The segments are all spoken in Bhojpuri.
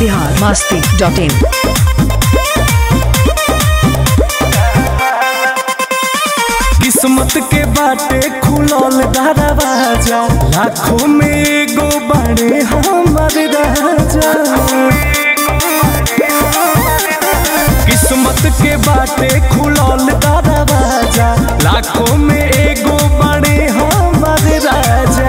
बिहार मस्ती डॉट इन किस्मत के बाटे खुलल दरवाजा लाखों में एगो बड़े हमर राजा किस्मत के बाटे खुलल दरवाजा लाखों में एगो बड़े हमर राजा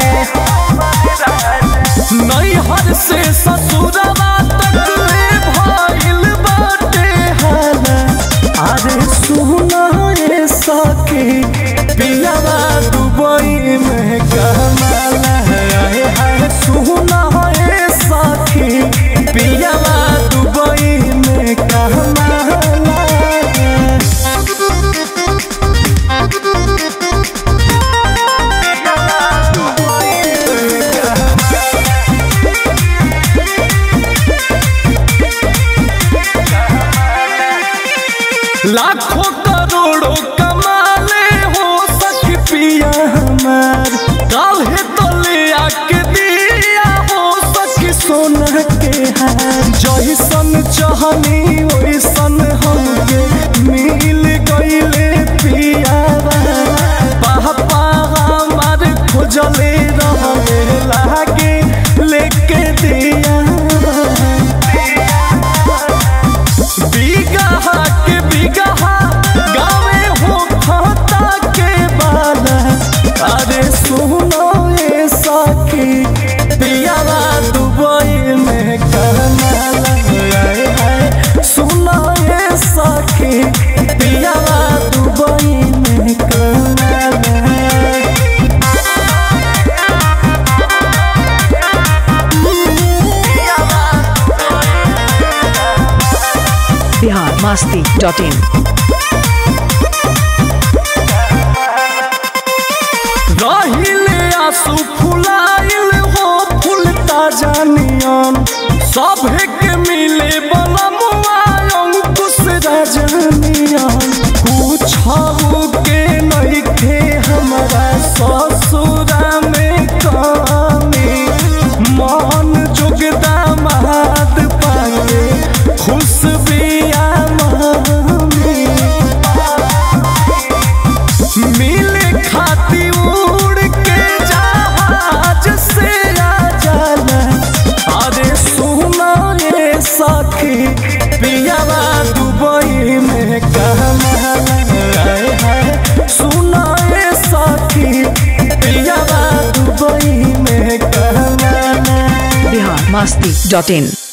नैहर से ससुरवा तक ले भइल बाटे हाला अरे सुना ये सखी पियावा दुबई में कमाला है है सुना ये सखी पियावा दुबई में कमाला है लाखों करोड़ों कमाले हो सख पिया हमार काल्हे तो ले आके दिया हो सख सोना के हार जैसन चाहनी वैसन हमके मिल गईले पिया पापा हमार खोजले रहे लागे लेके दिया बिगहा के बिगहा गावे हो खाता के बाला अरे सुनो ये साखी पियाला दुबई में करनाला आए हाय सुनो ये साखी पियाला दुबई में करनाला बिहार मस्ती डॉट इन रहिले आंसू फुलाइल हो फूल ताजा नियन सभे के मिले बनमुआ अंकुश रजनियन पूछऊ के नइखे हमरा ससुरा में कमी मन जोगदा महाद पाके खुश बिया मम्मी मिले खाती उड़ के जहाज से आ जाला अरे सुना ये सखी पियावा दुबई में कहना आए हाय सुना ये सखी पियावा दुबई में कहना बिहार मस्ती डॉट इन